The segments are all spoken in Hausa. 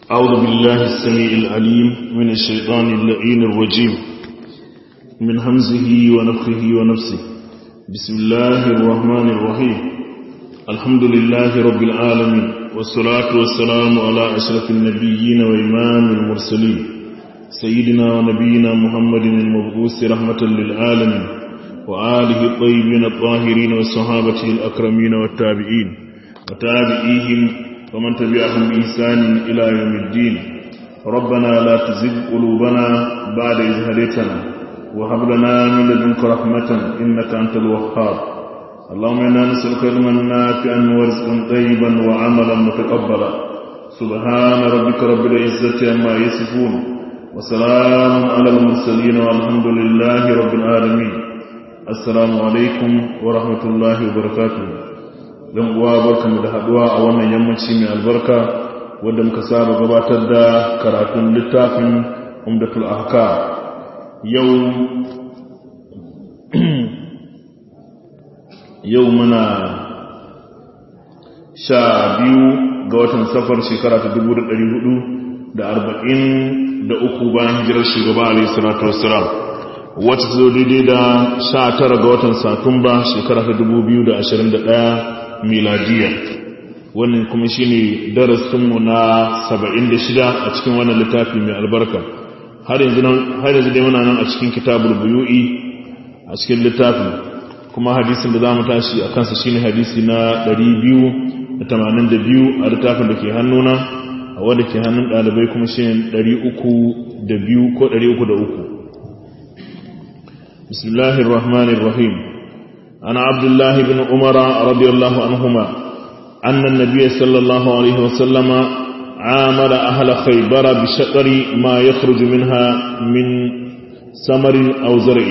أعوذ بالله السميع العليم من الشيطان اللعين الرجيم من همزه ونفخه ونفسه بسم الله الرحمن الرحيم الحمد لله رب العالمين والصلاة والسلام على أشرف النبيين وإمام المرسلين سيدنا ونبينا محمد المبعوث رحمة للعالمين وآله الطيبين الطاهرين وصحابته الأكرمين والتابعين وتابعيهم ومن تبعهم بإحسان إلى يوم الدين ربنا لا تزغ قلوبنا بعد إذ هديتنا وهب لنا من لدنك رحمة إنك أنت الوهاب اللهم إنا نسألك علما نافعا ورزقا طيبا وعملا متقبلا سبحان ربك رب العزة عما يصفون وسلام على المرسلين والحمد لله رب العالمين السلام عليكم ورحمة الله وبركاته dan uwa barkamu da haduwa a wannan yammaci mai albarka wanda muka saba gabatar da karatun littafin umdatul ahka yau yau muna sha biyu ga watan safar shekara ta dubu da ɗari hudu da arba'in da uku bayan hijirar shugaba alaihi salatu wassalam wata zo daidai da sha tara ga watan satumba shekara ta dubu biyu da ashirin da ɗaya miladiya wannan kuma shine darasinmu na 76 a cikin wannan littafi mai albarka har yanzu dai muna nan a cikin kitabul buyu'i a cikin littafin kuma hadisin da zamu tashi a kansa shine hadisi na 282 a littafin da ke hannuna a wanda ke hannun dalibai kuma shine 302 ko 303 bismillahir rahmanir rahim عن عبد الله بن عمر رضي الله عنهما أن النبي صلى الله عليه وسلم عامل أهل خيبر بشطر ما يخرج منها من ثمر أو زرع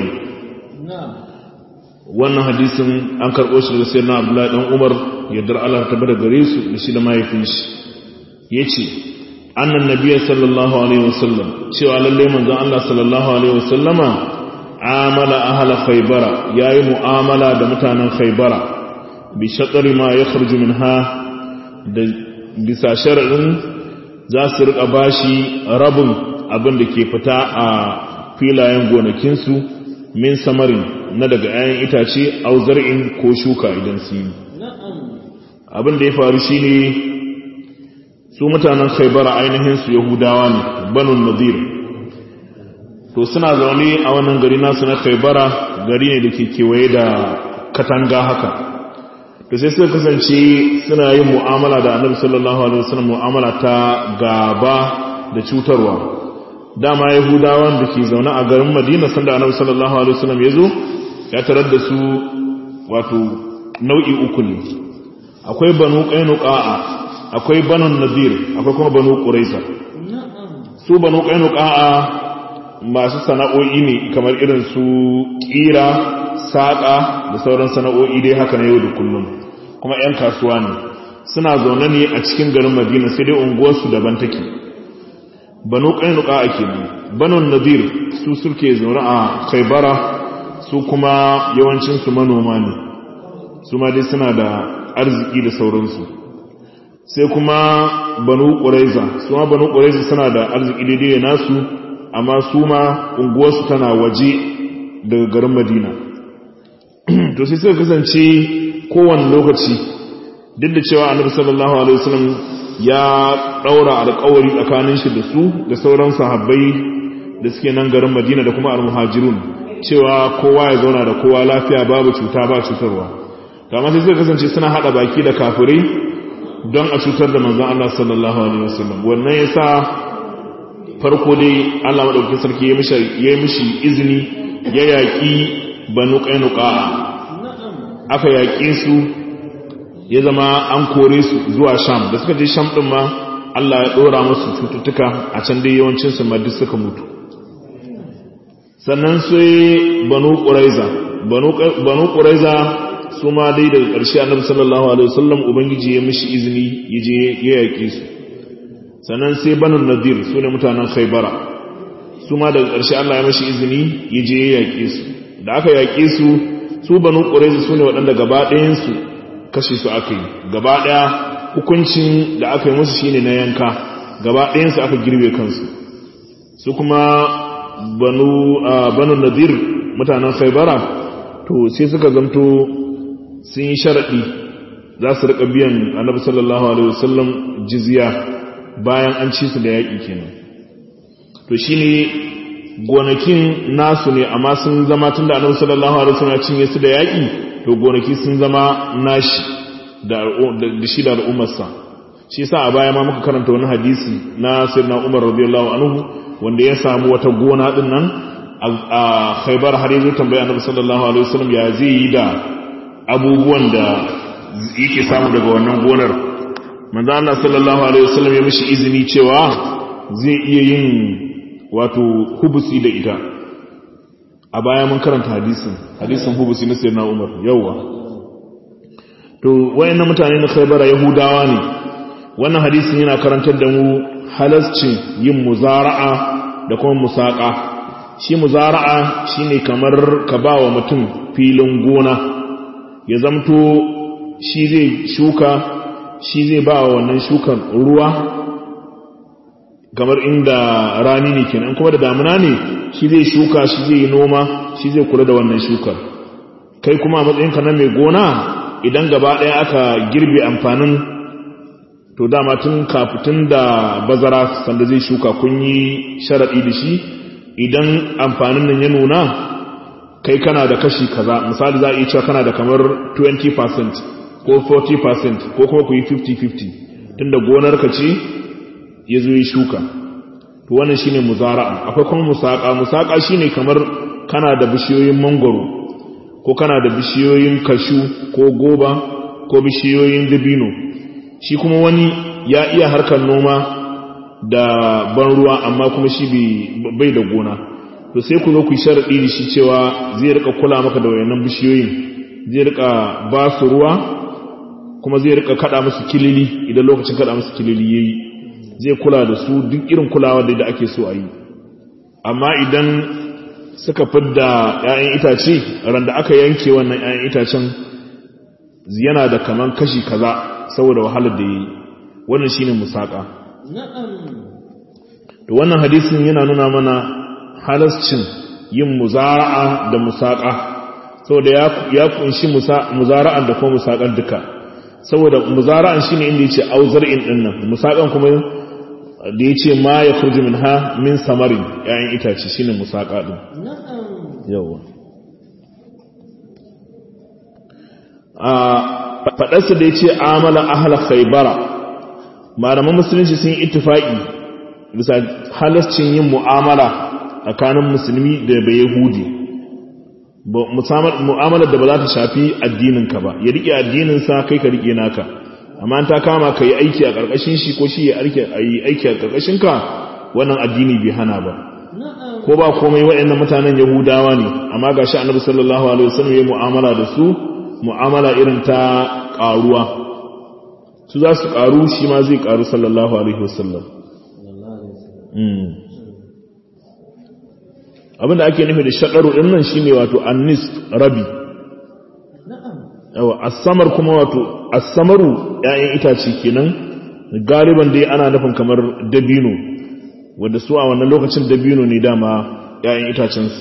wannan hadisin an karɓo shi daga sayyidina Abdullahi dan Umar yadda Allah ta bada gare su da shi da mahaifin shi yace annan nabiyyi sallallahu alaihi wasallam cewa lalle manzon Allah sallallahu alaihi wasallama amala ahala khaybara yayi mu'amala da mutanen khaybara bi shatri ma yakhruju minha da bisa shar'in za su rika bashi rabin abin da ke fita a filayen gonakin su min samarin na daga 'ya'yan itace au zar'in ko shuka idan su yi abin da ya faru shine su mutanen khaybara ainihin su yahudawa ne banu nadir to suna zaune a wannan gari nasu na kaibara gari ne da ke kewaye da katanga haka to sai suka kasance suna yin mu'amala da annabi sallallahu alaihi wasallam mu'amala ta gaba da cutarwa dama yahudawan da ke zaune a garin madina sanda annabi sallallahu alaihi wasallam ya zo ya tarar da su wato nau'i uku ne akwai banu qainuqa'a akwai banu nadir akwai kuma banu quraiza su banu qainuqa'a masu sana'o'i ne kamar irin su ƙira saƙa da sauran sana'o'i dai haka na yau da kullum kuma 'yan kasuwa ne suna zaune ne a cikin garin madina sai dai unguwarsu daban take banu ƙainuka a ke banu nadir su suke zaune a kaibara su kuma yawancinsu manoma ne su ma dai suna da arziki da sauransu sai kuma banu ƙuraiza su ma banu ƙuraiza suna da arziki daidai nasu amma su ma unguwarsu tana waje daga garin madina to sai suka kasance kowane lokaci duk da cewa annabi sallallahu alaihi wasallam ya daura alƙawari tsakanin shi da su da sauran sahabbai da suke nan garin madina da kuma almuhajirun cewa kowa ya zauna da kowa lafiya babu cuta ba cutarwa to amma sai suka kasance suna hada baki da kafirai don a cutar da manzon Allah sallallahu alaihi wasallam wannan yasa farko dai Allah maɗauki sarki ya yi mishi izini ya yaƙi banu ƙainuka aka yaƙe su ya zama an kore su zuwa sham da suka je sham ɗin ma Allah ya ɗora musu cututtuka a can dai yawancinsu ma duk suka mutu sannan sai banu ƙuraiza banu ƙuraiza su ma dai daga ƙarshe annabi sallallahu alaihi wasallam ubangiji ya mishi izini ya je ya yaƙe su sannan sai banin nadir su ne mutanen khaibara su ma daga ƙarshe Allah ya mashi izini ya je ya yaƙe su da aka yaƙe su su banu ƙuraizu su ne waɗanda gaba ɗayansu kashe su aka yi gaba ɗaya hukuncin da aka yi musu shine na yanka gaba ɗayansu aka girbe kansu su kuma banu banu nadir mutanen khaybara to sai suka zamto sun yi sharaɗi za su riƙa biyan annabi sallallahu alaihi wasallam jizya bayan an ci su da yaƙi kenan to shine gonakin nasu ne amma sun zama tun da annabi sallallahu alaihi wasallam ya cinye su da yaƙi to gonaki sun zama nashi da shi da al'ummarsa shi yasa a baya ma muka karanta wani hadisi na sirna umar radiyallahu anhu wanda ya samu wata gona din nan a khaybar har yanzu tambaya annabi sallallahu alaihi wasallam ya zai yi da abubuwan da yake samu daga wannan gonar manzo Allah sallallahu alaihi wasallam ya mishi izini cewa zai iya yin wato hubusi da ita a baya mun karanta hadisin hadisin hubusi na sayyidina Umar yawa to wayannan mutane na Khaybara Yahudawa ne wannan hadisin yana karantar da mu halascin yin muzara'a da kuma musaka shi muzara'a shine kamar ka bawa mutum filin gona ya zamto shi zai shuka shi zai ba wannan shukan ruwa kamar inda rani ne kenan kuma da damuna ne shi zai shuka shi zai yi noma shi zai kula da wannan shukar kai kuma a matsayinka na mai gona idan gaba ɗaya aka girbe amfanin to dama tun kafin da bazara sanda zai shuka kun yi sharaɗi da shi idan amfanin nan ya nuna kai kana da kashi kaza misali za a iya cewa kana da kamar 20% ko 40% ko kuma ku yi 50-50 tunda gonar ka ce ya zo yi shuka to wannan shine muzara'a akwai kuma musaka musaka shine kamar kana da bishiyoyin mangoro ko kana da bishiyoyin kashu ko goba ko bishiyoyin dabino shi kuma wani ya iya harkar noma da ban ruwa amma kuma shi bai da gona to sai ku zo ku yi sharaɗi da shi cewa zai rika kula maka da wayannan bishiyoyin zai rika ba su ruwa kuma zai rika kada musu kilili idan lokacin kada musu kilili yayi zai kula da su duk irin kulawa da ake so a yi amma idan suka fidda 'ya'yan itace ran da aka yanke wannan 'ya'yan itacen yana da kaman kashi kaza saboda wahalar da yayi wannan shine musaka to wannan hadisin yana nuna mana halascin yin muzara'a da musaka saboda ya kunshi muzara'an da kuma musakan duka saboda muzara'an shine inda yace auzar'in din nan musakan kuma da yace ma ya khurju minha min samarin yayin itace shine musaka din yawa a fadarsa da yace amala ahla khaybara malaman musulunci sun yi ittifaqi bisa halascin yin mu'amala tsakanin musulmi da bai yahudi mu'amalar da ba za ta shafi addininka ba ya rike addininsa kai ka rike naka amma ta kama ka yi aiki a ƙarƙashin shi ko shi ya yi aiki a ƙarƙashin ka wannan addini bai hana ba ko ba komai waɗannan mutanen yahudawa ne amma ga shi annabi sallallahu alaihi wasallam ya mu'amala da su mu'amala irin ta ƙaruwa su za su ƙaru shi ma zai ƙaru sallallahu alaihi wasallam abinda ake nufi da shaɗaru ɗin nan shi ne wato annis rabi yawa asamar kuma wato asamaru ‘ya'yan itace kenan galiban dai ana nufin kamar dabino wadda su a wannan lokacin dabino ne dama ‘ya'yan itacensu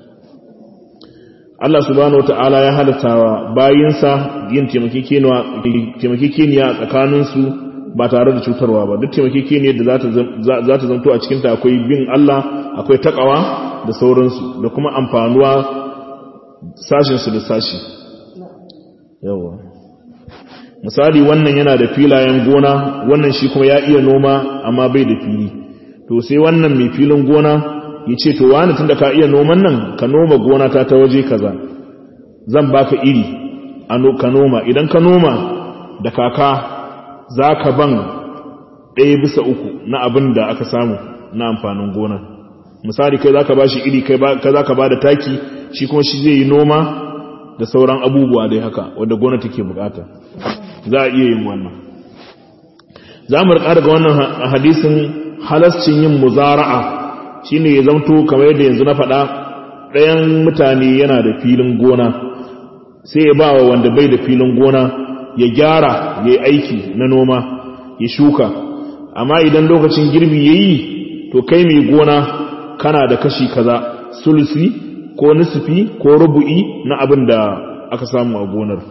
Allah subhanahu wata'ala ya halatta wa bayinsa yin taimakekeniya a tsakaninsu ba tare da cutarwa ba duk taimakekeniyar da za ta zanto a cikinta akwai bin Allah akwai takawa da sauransu da kuma amfanuwa sashinsu da sashi yawa misali wannan yana da filayen gona wannan shi kuma ya iya noma amma bai da fili to sai wannan mai filin gona ya ce to wani tun da ka iya noman nan ka noma gona ta ta waje kaza zan baka iri ka noma idan ka noma da kaka za ka ban ɗaya bisa uku na abin da aka samu na amfanin gona misali kai za ka ba shi iri kai za ka ba da taki shi kuma shi zai yi noma da sauran abubuwa dai haka wadda gona take bukata za a iya yin wannan za mu rika daga wannan hadisin halascin yin muzara'a shine ya zamto kamar yadda yanzu na faɗa ɗayan mutane yana da filin gona sai ya ba wa wanda bai da filin gona ya gyara ya yi aiki na noma ya shuka amma idan lokacin girbi yayi to kai mai gona kana da kashi kaza sulusi ko nisfi ko rubu'i na abin da aka samu a gonar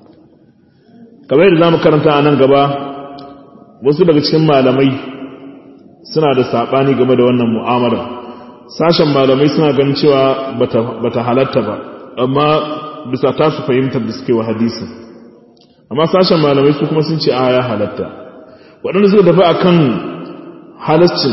kamar yadda zamu karanta a nan gaba wasu daga cikin malamai suna da sabani game da wannan mu'amala sashen malamai suna ganin cewa bata halatta ba amma bisa ta su fahimtar da suke wa hadisi amma sashen malamai su kuma sun ce a ya halatta waɗanda suka tafi a kan halascin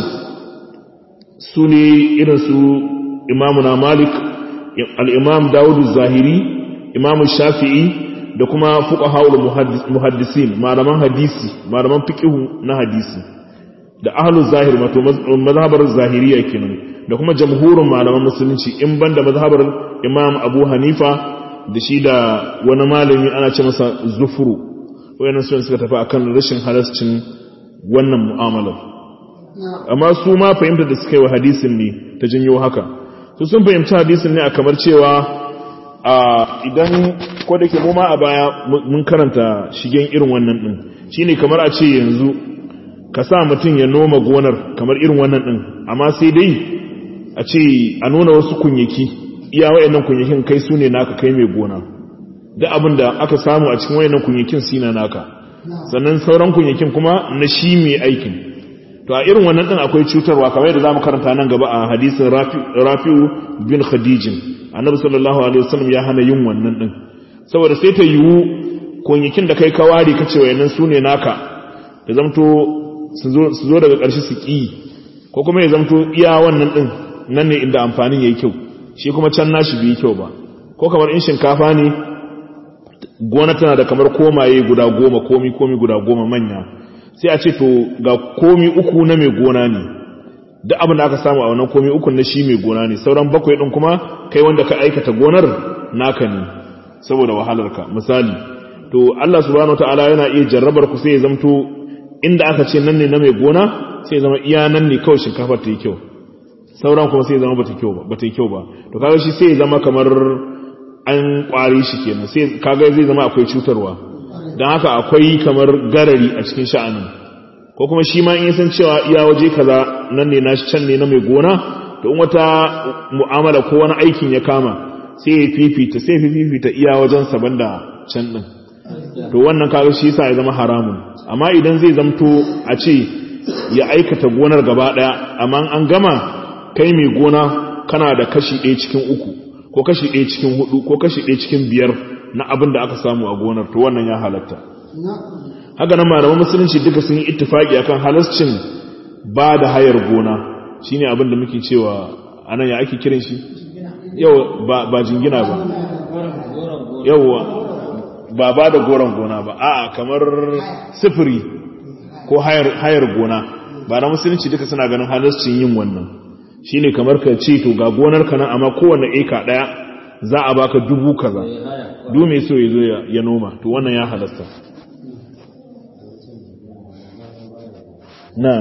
su ne irin su imamuna malik al'imam dawudu zahiri imamu shafi'i da kuma fuka haul muhaddisin malaman hadisi malaman fiƙihu na hadisi da ahalun zahir mato mazhabar zahiriya kenan da kuma jamhurin malaman musulunci in banda mazhabar imam abu hanifa da shi da wani malami ana ce masa zufuru wayannan sun suka tafi akan rashin halascin wannan mu'amalar amma su ma fahimta da suka yi wa hadisin ne ta janyo haka su sun fahimci hadisin ne a kamar cewa a idan ko da ke mu ma a baya mun karanta shigen irin wannan din shine kamar a ce yanzu ka sa mutum ya noma gonar kamar irin wannan din amma sai dai a ce a nuna wasu kunyaki iya wayannan kunyakin kai su ne naka kai mai gona duk abin da aka samu a cikin wayannan kunyakin sina naka sannan sauran kunyakin kuma na shi mai aikin to a irin wannan din akwai cutarwa kamar yadda zamu karanta nan gaba a hadisin Rafi'u bin Khadijin annabi sallallahu alaihi wasallam ya hana yin wannan din saboda sai ta yiwu kunyakin da kai kawari kace wayannan su ne naka ya zamto su zo daga ƙarshe su ƙi ko kuma ya zamto iya wannan din nan ne inda amfanin yayi kyau shi kuma can nashi bai kyau ba ko kamar in shinkafa ne gona tana da kamar komaye guda goma komi komi guda goma manya sai a ce to ga komi uku na mai gona ne duk abin da aka samu a wannan komi uku na shi mai gona ne sauran bakwai din kuma kai wanda ka aikata gonar naka ne saboda wahalarka misali to Allah subhanahu wataala yana iya jarrabar ku sai ya zamto inda aka ce nan ne na mai gona sai ya zama iya nan ne kawai shinkafar ta yi kyau sauran kuma sai ya zama bata kyau ba bata yi kyau ba to kaga shi sai ya zama kamar an kwari shi kenan sai kaga zai zama akwai cutarwa don haka akwai kamar garari a cikin sha'anin ko kuma shi ma in san cewa iya waje kaza nan ne nashi can ne na mai gona to in wata mu'amala ko wani aikin ya kama sai ya fifita sai ya fifita iya wajen saban da can din to wannan kaga shi yasa ya zama haramun amma idan zai zamto a ce ya aikata gonar gaba daya amma an gama kai mai gona kana da kashi ɗaya cikin uku ko kashi ɗaya cikin hudu ko kashi ɗaya cikin biyar na abin da aka samu a gonar to wannan ya halatta haka nan malaman musulunci duka sun yi ittifaki akan halascin ba da hayar gona shine abin da muke cewa anan ya ake kiran shi yau ba ba jingina ba yauwa ba ba da goron gona ba a'a kamar sifiri ko hayar hayar gona ba na musulunci duka suna ganin halascin yin wannan shine kamar ka ce to ga gonar ka nan amma kowanne eka daya za a baka dubu kaza du mai so ya zo ya noma to wannan ya halasta na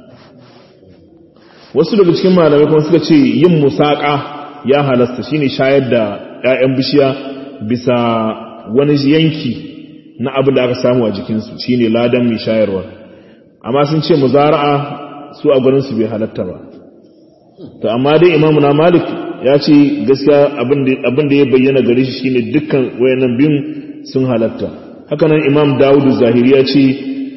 wasu daga cikin malamai kuma suka ce yin musaka ya halasta shine shayar da 'ya'yan bishiya bisa wani yanki na abin da aka samu a jikinsu shine ladan mai shayarwa amma sun ce muzara'a su a gurinsu bai halatta ba to amma dai imamu na malik ya ce gaskiya abin da ya bayyana gare shi shine dukkan wayannan biyun sun halatta hakanan imam dawudu zahiri ya ce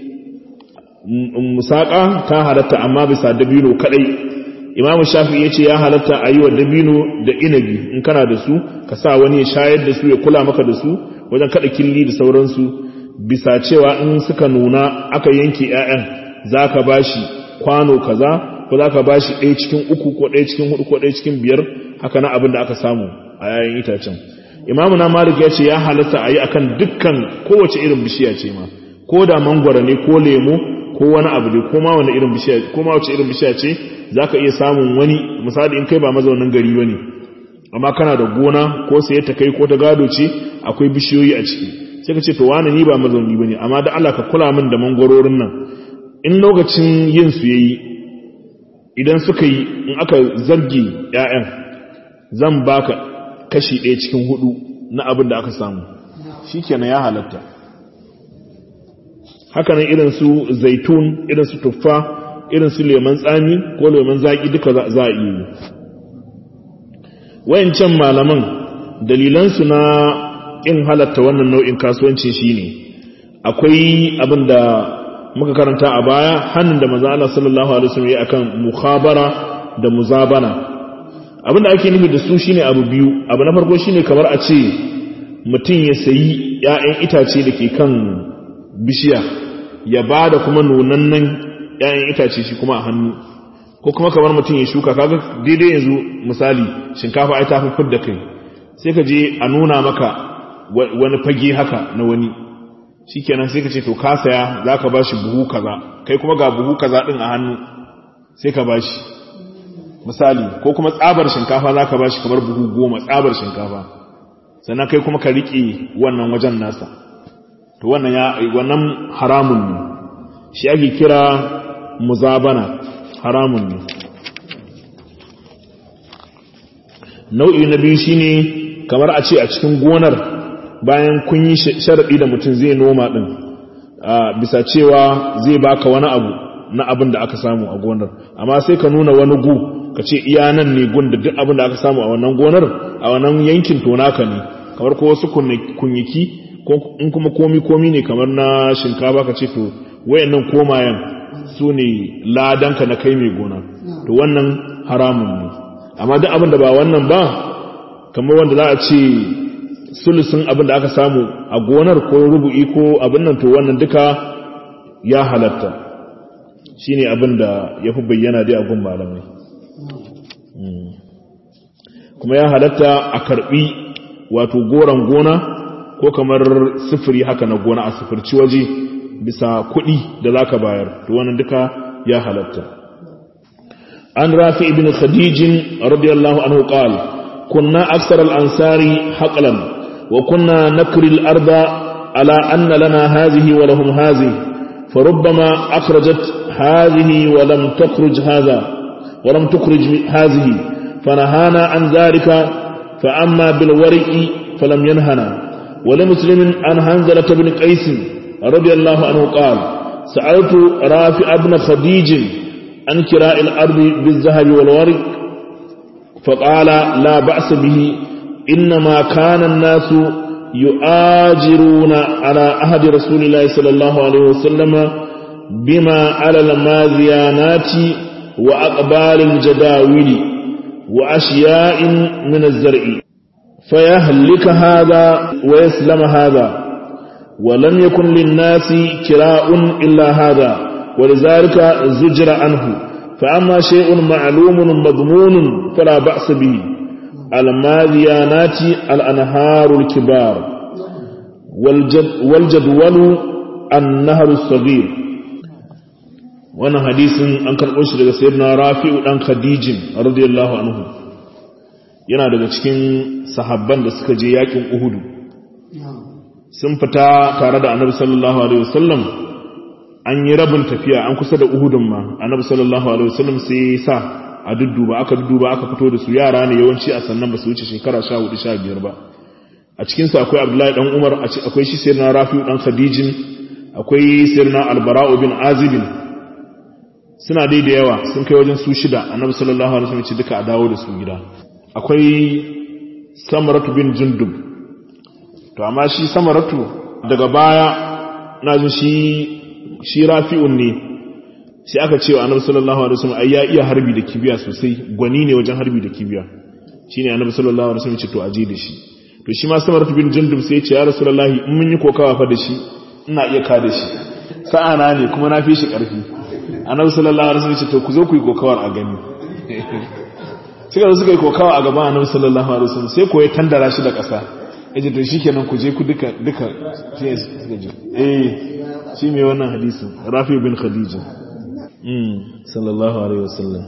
musaka ta halatta amma bisa dabino kadai imam shafi ya ce ya halatta a yi wa dabino da inabi in kana da su ka sa wani ya shayar da su ya kula maka da su wajen kada killi da sauransu bisa cewa in suka nuna aka yanke 'ya'yan za ka ba shi kwano kaza ko za ka ba shi ɗaya cikin uku ko ɗaya cikin hudu ko ɗaya cikin biyar haka na abin da aka samu a yayin itacen imamu na malik ya ce ya halatta a yi akan dukkan kowace irin bishiya ce ma ko da mangwara ne ko lemo ko wani abu ne ko ma wani irin bishiya ko ma wace irin bishiya ce zaka iya samun wani misali in kai ba mazaunin gari bane amma kana da gona ko sai ta kai ko ta gado ce akwai bishiyoyi a ciki sai ka ce to wani ni ba mazauni bane amma da Allah ka kula min da mangwarorin nan in lokacin yin su yayi idan suka yi in aka zargi ƴaƴan zan baka kashi ɗaya cikin hudu na abin da aka samu shikenan ya halatta hakanan irin su zaitun irin su tuffa irin su leman tsami ko leman zaki duka za a iya yi wayancan malaman dalilansu na in halatta wannan nau'in kasuwanci shine akwai abin da muka karanta a baya hannun da maza Allah sallallahu alaihi wasallam ya akan mukhabara da muzabana abin da ake nufi da su shine abu biyu abu na farko shine kamar a ce mutum ya sayi ƴaƴan itace da ke kan bishiya ya ba da kuma nunannan ƴaƴan itace shi kuma a hannu ko kuma kamar mutum ya shuka kaga daidai yanzu misali shinkafa ai ta fi da kai sai ka je a nuna maka wani fage haka na wani shikenan sai ka ce to ka saya zaka bashi buhu kaza kai kuma ga buhu kaza din a hannu sai ka bashi misali ko kuma tsabar shinkafa zaka bashi kamar buhu goma tsabar shinkafa sannan kai kuma ka rike wannan wajen nasa to wannan ya wannan haramun ne shi ake kira muzabana haramun ne nau'i na biyu shine kamar a ce a cikin gonar bayan kun yi sharaɗi da mutum zai noma ɗin bisa cewa zai baka wani abu na abin da aka samu a gonar amma sai ka nuna wani gu ka ce iya nan ne gun da duk abin da aka samu a wannan gonar a wannan yankin tonaka ne kamar ko wasu kunyiki in kuma komi komi ne kamar na shinkafa ka ce to wayannan komayen su ne ladanka na kai mai gona to wannan haramun ne amma duk abin da ba wannan ba kamar wanda za a ce sulusun abin da aka samu a gonar ko rubu'i ko abin nan to wannan duka ya halatta shine abin da ya fi bayyana dai a gun malamai kuma ya halatta a karbi wato goron gona ko kamar sifiri haka na gona a sifirci waje bisa kuɗi da za ka bayar to wannan duka ya halatta an rafi ibn khadijin radiyallahu anhu qala kunna aksar al-ansari haqlan wa kunna nakri al-arda ala anna lana hadhihi wa lahum hadhihi فربما أخرجت هذه ولم تخرج هذا ولم تخرج هذه فنهانا عن ذلك فأما بالورق فلم ينهنا ولمسلم عن هنزلة بن قيس رضي الله عنه قال سألت رافع بن خديج عن كراء الأرض بالذهب والورق فقال لا بأس به إنما كان الناس يؤاجرون على أهد رسول الله صلى الله عليه وسلم بما على الماذيانات وأقبال الجداول وأشياء من الزرع فيهلك هذا ويسلم هذا ولم يكن للناس كراء إلا هذا ولذلك زجر عنه فأما شيء معلوم مضمون فلا بأس به الماذيانات الأنهار الكبار والجد والجدول النهر الصغير وانا حديث an karɓo shi daga sayyidina rafi'u dan khadijin radiyallahu anhu yana daga cikin sahabban da suka je yakin uhudu sun fita tare da annabi sallallahu alaihi wasallam an yi rabin tafiya an kusa da uhudun ma annabi sallallahu alaihi wasallam sai ya sa a dudduba aka dudduba aka fito da su yara ne yawanci a sannan ba su wuce shekara 14 15 ba a cikin su akwai abdullahi dan umar akwai shi sayyidina rafi'u dan khadijin akwai sayyidina albara'u bin azibin suna dai da yawa sun kai wajen su shida annabi sallallahu alaihi wasallam ce duka a dawo da su gida akwai samaratu bin jundub to amma shi samaratu daga baya na jin shi shi rafi'un ne sai aka ce wa annabi sallallahu alaihi wasallam ai ya iya harbi da kibiya sosai gwani ne wajen harbi da kibiya shine annabi sallallahu alaihi wasallam ce to aje da shi to shi ma samaratu bin jundub sai ya ce ya rasulullahi in mun yi kokawa fa da shi ina iya ka da shi sa'ana ne kuma na fi shi karfi annabi sallallahu alaihi wasallam ce to ku zo ku yi kokawar a gani suka zo suka yi kokawa a gaban annabi sallallahu alaihi wasallam sai ko ya tandara shi da ƙasa yace to shikenan ku je ku duka duka sai suka je eh shi mai wannan hadisin Rafi bin Khadija mm sallallahu alaihi wasallam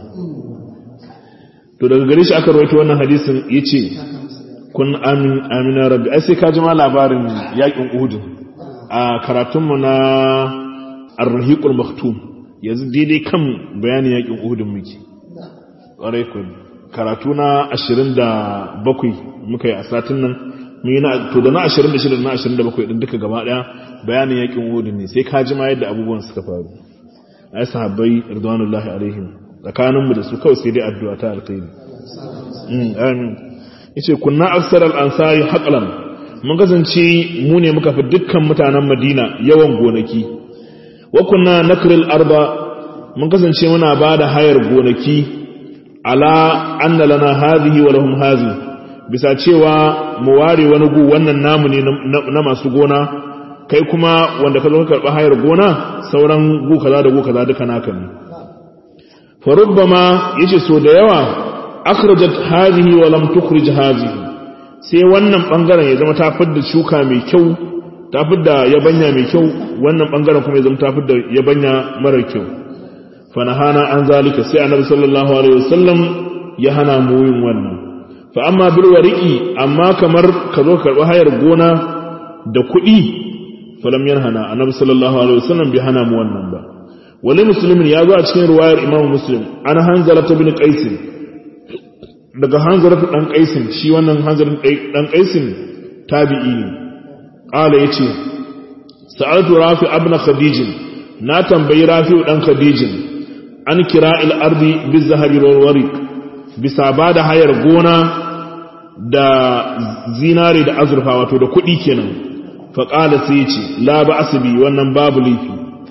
to daga gare shi aka rawaito wannan hadisin yace kun amin amina rabbi ai sai ka ji ma labarin yakin Uhud a karatunmu na Ar-Rahiqul Maktum yanzu daidai kan bayanin yakin Uhud muke ƙwarai ku karatu na ashirin da bakwai muka yi a satin nan mi na to da na 26 da na 27 din duka gaba daya bayanin yakin Uhud ne sai ka ji ma yadda abubuwan suka faru ai sahabbai ridwanullahi alaihim tsakanin mu da su kawai sai dai addu'a ta alkhairi mm amin yace kunna aksar al-ansari haqlan mun kasance mu ne muka fi dukkan mutanen Madina yawan gonaki wa kunna nakril arba mun kasance muna bada hayar gonaki ala anna lana hadhihi wa lahum hadhihi bisa cewa mu ware wani gu wannan namu ne na masu gona kai kuma wanda ka zo ka karɓi hayar gona sauran gu kaza da gu kaza duka naka ne fa rubbama yace so da yawa akhrajat hadhihi wa lam tukhrij hadhihi sai wannan bangaren ya zama ta fidda shuka mai kyau ta fidda yabanya mai kyau wannan bangaren kuma ya zama ta fidda yabanya mara kyau fa nahana an zalika sai annabi sallallahu alaihi wasallam ya hana mu yin wannan fa amma bil wariki amma kamar ka zo karɓi hayar gona da kuɗi falam yanhana annabi sallallahu alaihi wasallam bi hana mu wannan ba wali muslimin ya zo a cikin riwayar imam muslim an hanzala ta bin qais daga hanzala dan qais shi wannan hanzala dan qais tabi'i ne qala yace sa'altu rafi ibn khadij na tambayi rafi dan khadij an kira'il ardi bizahabi wal warik bisa ba da hayar gona da zinare da azurfa wato da kuɗi kenan faƙala sai ce la ba asibi wannan babu laifi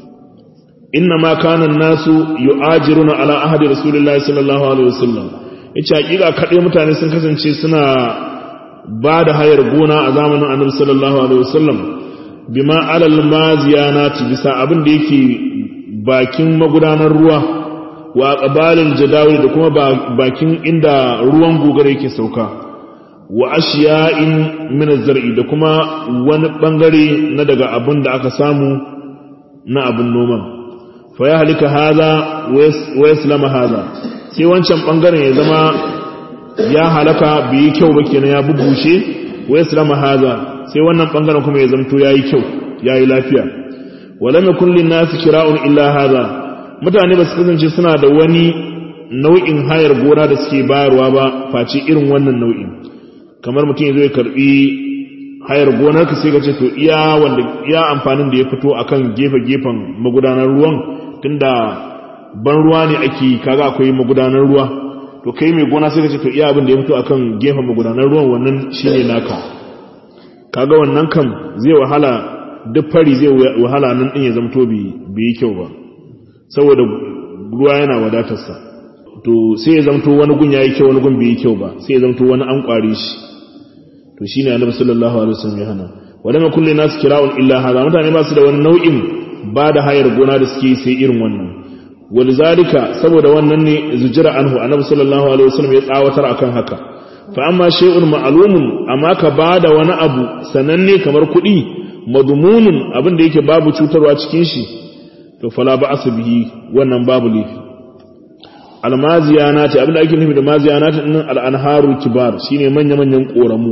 inna ma kanan nasu yu'ajiruna ala ahadi rasulullahi sallallahu alaihi wasallam yace hakika kaɗai mutane sun kasance suna ba da hayar gona a zamanin annabi sallallahu alaihi wasallam bima alal maziyanati bisa abin da yake bakin magudanar ruwa wa qabalil jadawil da kuma bakin inda ruwan gogare yake sauka wa ashiya'in min az-zar'i da kuma wani bangare na daga abin da aka samu na abin noman fa ya halika haza wa yaslama haza sai wancan bangaren ya zama ya halaka bai kyau ba kenan ya bubushe wa yaslama haza sai wannan bangaren kuma ya zamto yayi kyau yayi lafiya wala yakun lin nasi kira'un illa haza mutane ba su kasance suna da wani nau'in hayar gona da suke bayarwa ba face irin wannan nau'in kamar mutum ya zo ya karbi hayar gonar ka sai ka ce to iya wanda iya amfanin da ya fito akan gefe gefen magudanar ruwan tunda ban ruwa ne ake kaga akwai magudanar ruwa to kai mai gona sai ka ce to iya abin da ya fito akan gefen magudanar ruwan wannan shine naka kaga wannan kam zai wahala duk fari zai wahala nan din ya zamto bai yi kyau ba saboda ruwa yana wadatarsa to sai ya zamto wani gun yayi kyau wani gun bai yi kyau ba sai ya zamto wani an kware shi to shine annabi sallallahu alaihi wasallam ya hana wadama kulli nas kira'un illa hada mutane ba su da wani nau'in ba da hayar gona da suke sai irin wannan walizalika saboda wannan ne zujira anhu annabi sallallahu alaihi wasallam ya tsawatar akan haka fa amma shay'un ma'lumun amma ka bada wani abu sananne kamar kuɗi madmunun abin da yake babu cutarwa cikin shi to fala ba'su bihi wannan babu lifi almaziyanati abin da ake nufi da maziyanati din al-anharu kibar shine manya manyan koramu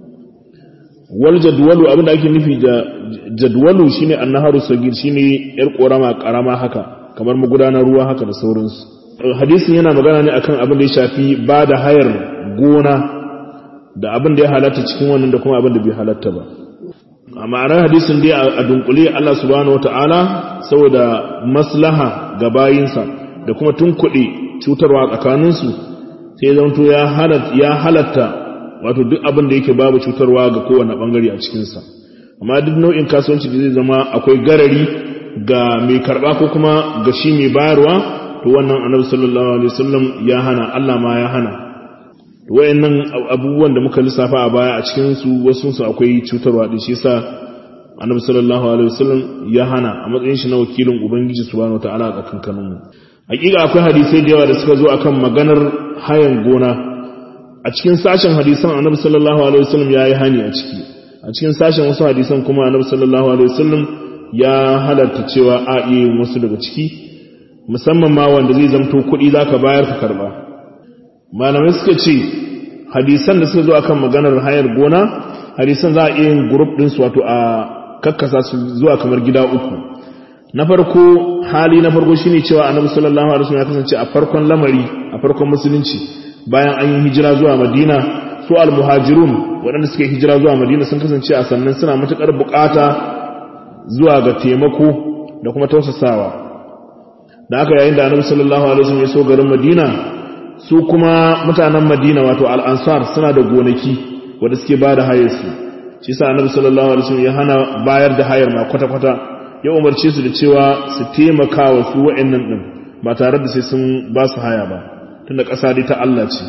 wal jadwalu abin da ake nufi da jadwalu shine annaharu sagir shine yar korama karama haka kamar magudanar ruwa haka da sauransu hadisin yana magana ne akan abin da ya shafi ba da hayar gona da abin da ya halatta cikin wannan da kuma abin da bai halatta ba a ma'anar hadisin dai a dunkule Allah subhanahu wata'ala saboda maslaha ga bayinsa da kuma tunkuɗe cutarwa tsakaninsu sai zanto ya halatta wato duk abin da yake babu cutarwa ga kowane bangare a cikinsa amma duk nau'in kasuwanci da zai zama akwai garari ga mai karba ko kuma ga shi mai bayarwa to wannan annabi sallallahu alaihi wasallam ya hana Allah ma ya hana to wayannan abubuwan da muka lissafa a baya a cikin su wasu su akwai cutarwa din shi yasa annabi sallallahu alaihi wasallam ya hana a matsayin shi na wakilin ubangiji subhanahu wataala a tsakankanin mu hakika akwai hadisai da yawa da suka zo akan maganar hayan gona a cikin sashen hadisan annabi sallallahu alaihi wasallam ya yi hani a ciki a cikin sashen wasu hadisan kuma annabi sallallahu alaihi wasallam ya halarta cewa a iya yin wasu daga ciki musamman ma wanda zai zamto kuɗi za ka bayar ka karɓa malamai suka ce hadisan da suka zo akan maganar hayar gona hadisan za a iya yin grup ɗinsu wato a kakkasa su zuwa kamar gida uku na farko hali na farko shine cewa annabi sallallahu alaihi wasallam ya kasance a farkon lamari a farkon musulunci bayan an yi hijira zuwa madina su al-muhajirun waɗanda suke hijira zuwa madina sun kasance a sannan suna matuƙar buƙata zuwa ga taimako da kuma tausasawa da aka yayin da annabi sallallahu alaihi wasallam ya so garin madina su kuma mutanen madina wato al-ansar suna da gonaki wanda suke ba da hayar su shi sa annabi sallallahu alaihi wasallam ya hana bayar da hayar ma kwata-kwata ya umarce su da cewa su taimaka wa su wa'annan din ba tare da sai sun ba su haya ba tunda ƙasa dai ta Allah ce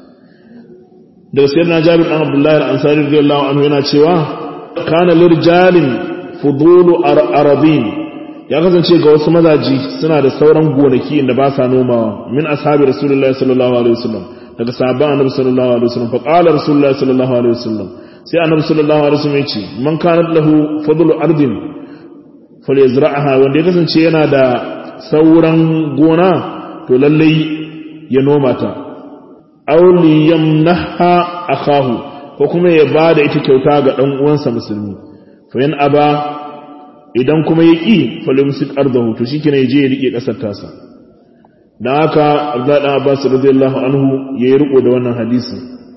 daga sayyidina Jabir dan Abdullah al-Ansari radiyallahu anhu yana cewa kana lirjalin fudulu arabin ya kasance ga wasu mazaji suna da sauran gonaki inda ba sa nomawa min ashabi rasulullahi sallallahu alaihi wasallam daga sahabban annabi sallallahu alaihi wasallam fa qala rasulullahi sallallahu alaihi wasallam sai annabi sallallahu alaihi wasallam ya ce man kana lahu fadlu ardin falyazra'aha wanda ya kasance yana da sauran gona to lallai ya noma ta aw liyamnaha akahu ko kuma ya bada ita kyauta ga dan uwansa musulmi fa yan aba idan kuma ya ƙi falimsik ardahu to shike ne je ya rike ƙasar tasa dan haka Abdullahi dan Abbas radiyallahu anhu yayi riko da wannan hadisi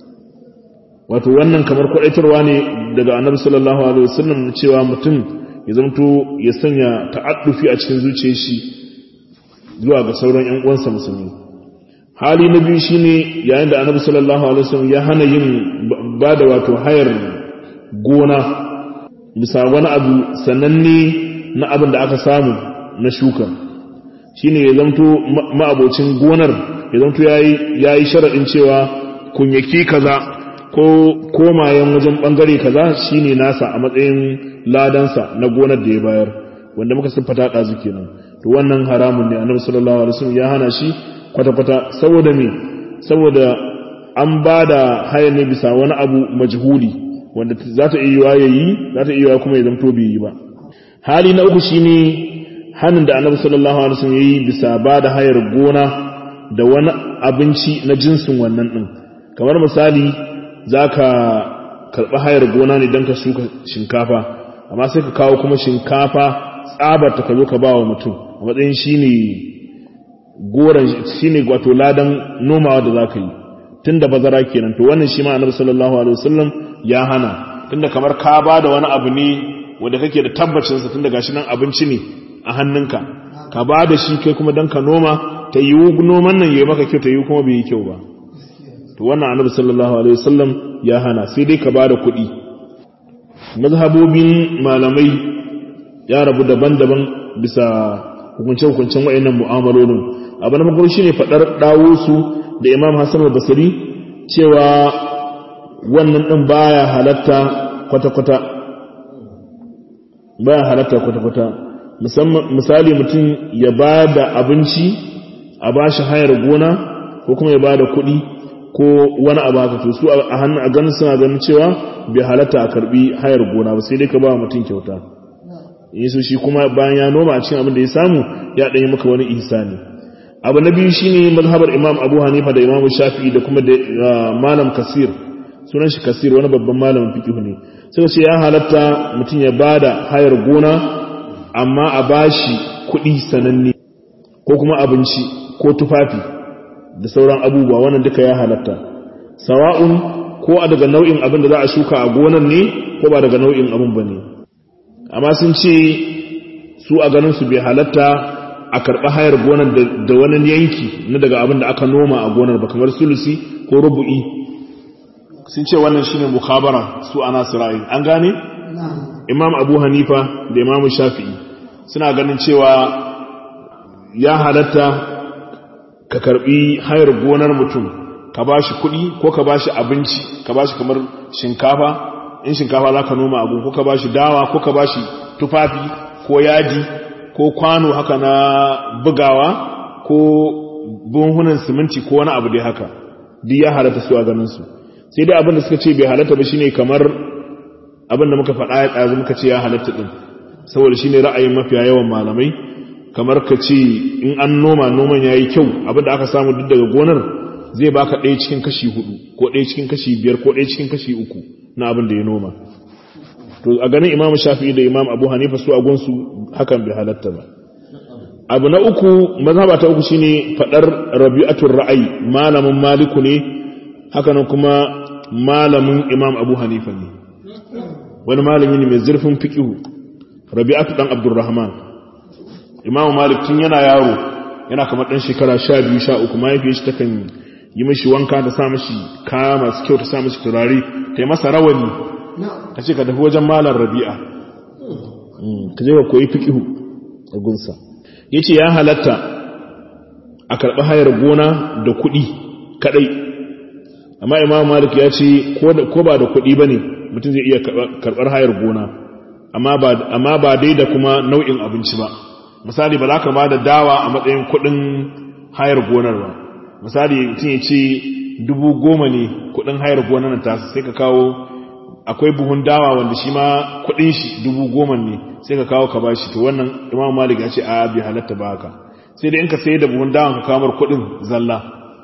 wato wannan kamar kwadaitarwa ne daga Annabi sallallahu alaihi wasallam cewa mutum ya zamto ya sanya ta'addufi a cikin zuciyar shi zuwa ga sauran ƴan uwansa musulmi hali na biyu shine yayin da Annabi sallallahu alaihi wasallam ya hana yin bada wato hayar gona bisa wani abu sananne na abin da aka samu na shuka shine ya zamto ma'abocin gonar ya zamto ya yi sharaɗin cewa kunyaki kaza ko komayen wajen ɓangare kaza shine nasa a matsayin ladansa na gonar da ya bayar wanda muka siffata ɗazu kenan to wannan haramun ne annabi sallallahu alaihi wasallam ya hana shi kwata-kwata saboda me saboda an ba da haya ne bisa wani abu majhuli wanda za ta iya ya yi za ta iya kuma ya zamto bai yi ba hali na uku shine hannun da annabi sallallahu alaihi wasallam yayi bisa ba da hayar gona da wani abinci na jinsin wannan din kamar misali zaka karba hayar gona ne dan ka shuka shinkafa amma sai ka kawo kuma shinkafa tsabar ta ka zo ka ba wa mutum a matsayin shine goran shine wato ladan nomawa da zaka yi tunda bazara kenan to wannan shi ma annabi sallallahu alaihi wasallam ya hana tunda kamar ka ba da wani abu ne wanda kake da tabbacin sa tunda gashi nan abinci ne a hannunka ka ba da shi kai kuma dan ka noma ta yi noman nan yayi maka kyau ta yi kuma bai yi kyau ba to wannan annabi sallallahu alaihi wasallam ya hana sai dai ka ba da kuɗi mazhabobin malamai ya rabu daban-daban bisa hukunce-hukuncen wa'annan mu'amalolin abu na farko shine fadar dawo su da imam hassan al-basri cewa wannan din baya halatta kwata-kwata baya halatta kwata-kwata misali mutum ya ba da abinci a ba shi hayar gona ko kuma ya ba da kuɗi ko wani abu haka to su a hannun a ganin suna ganin cewa bai halatta a karbi hayar gona ba sai dai ka ba mutum kyauta yesu shi kuma bayan ya noma a cikin abin da ya samu ya ɗanyi maka wani ihsani abu na biyu shine mazhabar imam abu hanifa da imam shafi'i da kuma da malam kasir sunan shi kasir wani babban malamin fiqh ne suka ce ya halatta mutum ya bada hayar gona amma a bashi kuɗi sananne ko kuma abinci ko tufafi da sauran abubuwa wannan duka ya halatta sawa'un ko a daga nau'in abin da za a shuka a gonan ne ko ba daga nau'in abin ba ne amma sun ce su a ganin su bai halatta a karɓi hayar gonar da wani yanki na daga abin da aka noma a gonar ba kamar sulusi ko rubu'i sun ce wannan shine mukhabara su ana sira'i an gane imam abu hanifa da imam shafi'i suna ganin cewa ya halatta ka karɓi hayar gonar mutum ka ba shi kuɗi ko ka ba shi abinci ka ba shi kamar shinkafa in shinkafa za ka noma abu ko ka ba shi dawa ko ka ba shi tufafi ko yadi ko kwano haka na bugawa ko bunhunan siminti ko wani abu dai haka duk ya halatta su a ganin su sai dai abin da suka ce bai halatta ba shine kamar abin da muka faɗa ya ɗazu muka ce ya halatta ɗin saboda shine ra'ayin mafiya yawan malamai kamar ka ce in an noma noman ya yi kyau abin da aka samu duk daga gonar zai baka ɗaya cikin kashi hudu ko ɗaya cikin kashi biyar ko ɗaya cikin kashi uku na abin da ya noma to a ganin imamu shafi'i da imam abu hanifa su a gunsu hakan bai halatta ba abu na uku mazhaba ta uku shine fadar rabi'atul ra'ayi malamin maliku ne haka nan kuma malamin imam abu hanifa ne wani malami ne mai zurfin fiƙihu rabi'atu dan abdurrahman imam malik tun yana yaro yana kamar ɗan shekara sha biyu sha uku mahaifiyar shi takan yi mashi wanka ta sa mashi kaya masu kyau ta sa mashi turare ta yi masa rawani ta ce ka tafi wajen malar rabi'a ka je ka koyi fiƙihu a gunsa ya ce ya halatta a karɓi hayar gona da kuɗi kaɗai amma imam malik ya ce ko ba da kuɗi ba ne mutum zai iya karɓar hayar gona amma ba dai da kuma nau'in abinci ba misali ba za ka ba da dawa a matsayin kuɗin hayar gonar ba misali mutum ya ce dubu goma ne kuɗin hayar gonar ta sai ka kawo akwai buhun dawa wanda shi ma kuɗin shi dubu goma ne sai ka kawo ka ba shi to wannan imam malik ya ce a bi halatta ba haka sai da in ka sai da buhun dawa ka kamar kuɗin zalla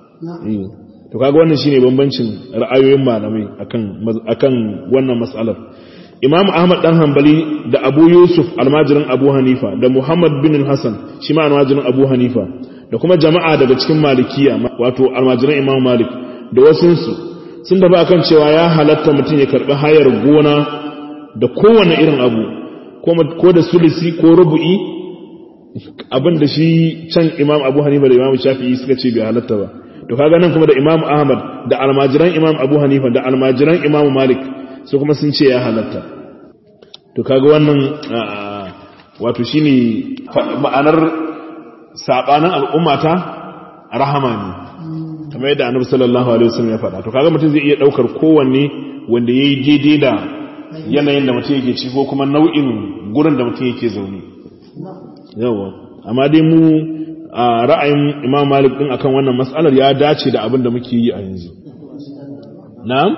to kaga wannan shine bambancin ra'ayoyin malamai akan akan wannan mas'alar Imam Ahmad dan Hanbali da Abu Yusuf almajirin Abu Hanifa da Muhammad bin Hassan shi ma almajirin Abu Hanifa da kuma jama'a daga cikin Malikiya wato almajirin Imam Malik da wasunsu sun da ba kan cewa ya halatta mutum ya karbi hayar gona da kowane irin abu ko da sulisi ko rubu'i abin da shi can Imam Abu Hanifa da Imam Shafi'i suka ce bai halatta ba to kaga nan kuma da Imam Ahmad da almajiran Imam Abu Hanifa da almajiran Imam Malik su kuma sun ce ya halatta to kaga wannan wato shine ma'anar sabanin al'ummata rahama ne kamar yadda Annabi sallallahu alaihi wasallam ya faɗa to kaga mutum zai iya daukar kowanne wanda yayi daidai da yanayin da mutum yake ci ko kuma nau'in gurin da mutum yake zaune yawa amma dai mu a ra'ayin imam malik din akan wannan matsalar ya dace da abin da muke yi a yanzu na'am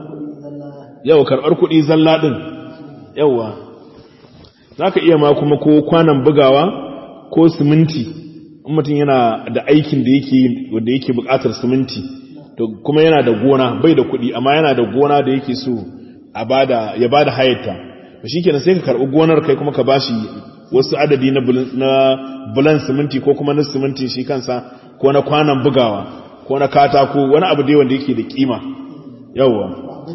yau karɓar kuɗi zalla ɗin yauwa za ka iya ma kuma ko kwanan bugawa ko siminti in mutum yana da aikin da yake wanda yake buƙatar siminti to kuma yana da gona bai da kuɗi amma yana da gona da yake so a bada ya bada hayarta to shikenan sai ka karɓi gonar kai kuma ka bashi wasu adadi na bulan siminti ko kuma na siminti shi kansa ko na kwanan bugawa ko na katako wani abu dai wanda yake da kima yawwa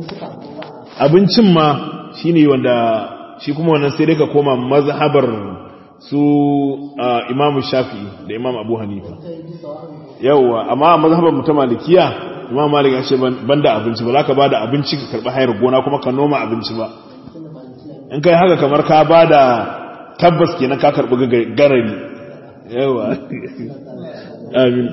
abincin ma shine wanda shi kuma wannan sai dai ka koma mazhabar su imamu shafi'i da imam abu hanifa yawwa amma mazhabar mu ta malikiya imam malik ya ce banda abinci ba za ka bada abinci ka karɓi hayar gona kuma ka noma abinci ba in kai haka kamar ka bada tabbas kenan ka karɓi garari yawa amin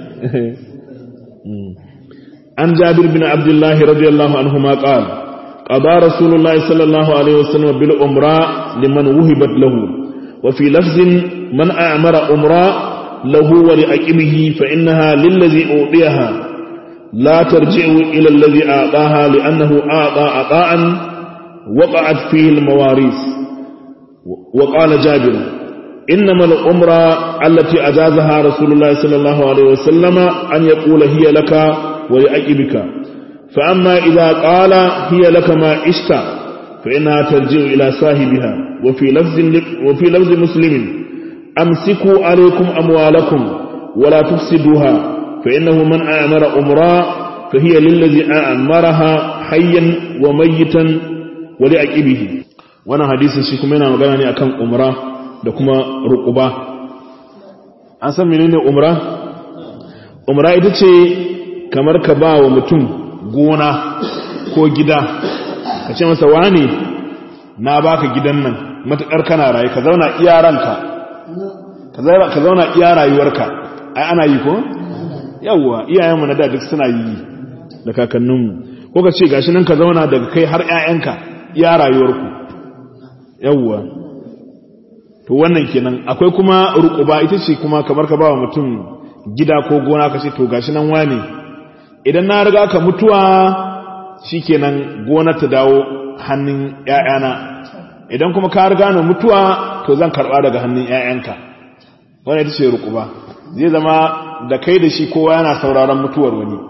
an jabir bin abdullahi radiyallahu anhu ma qal qada rasulullahi sallallahu alaihi wasallam bil umra liman wuhibat lahu wa fi lafzin man a'mara umra lahu wa li aqibihi fa innaha lillazi udiyaha لا ترجع إلى الذي أعطاها لأنه أعطى عطاء وقعت فيه المواريث وقال جابر إنما الأمرة التي أجازها رسول الله صلى الله عليه وسلم أن يقول هي لك ولأجبك فأما إذا قال هي لك ما عشت فإنها ترجع إلى صاحبها وفي لفظ, وفي لفظ مسلم أمسكوا عليكم أموالكم ولا تفسدوها فإنه من أعمر أمرا فهي للذي أعمرها حيا وميتا ولأجبه wannan hadisin shi kuma yana magana ne akan umra da kuma ruquba an san menene umra umra ita ce kamar ka ba wa mutum gona ko gida ka ce masa wane na baka gidan nan matukar kana rayu ka zauna iya ranka ka zauna iya rayuwarka ai ana yi ko yawwa iyayenmu na da duk suna yi da kakanninmu ko ka ce gashi nan ka zauna daga kai har 'ya'yanka iya rayuwarku yawwa to wannan kenan akwai kuma ruquba ita ce kuma kamar ka bawa mutum gida ko gona ka ce to gashi nan wane idan na riga ka mutuwa shikenan gona ta dawo hannun ƴaƴana idan kuma ka riga na mutuwa to zan karba daga hannun ƴaƴanka wannan ita ce ruquba zai zama da kai da shi kowa yana sauraron mutuwar wani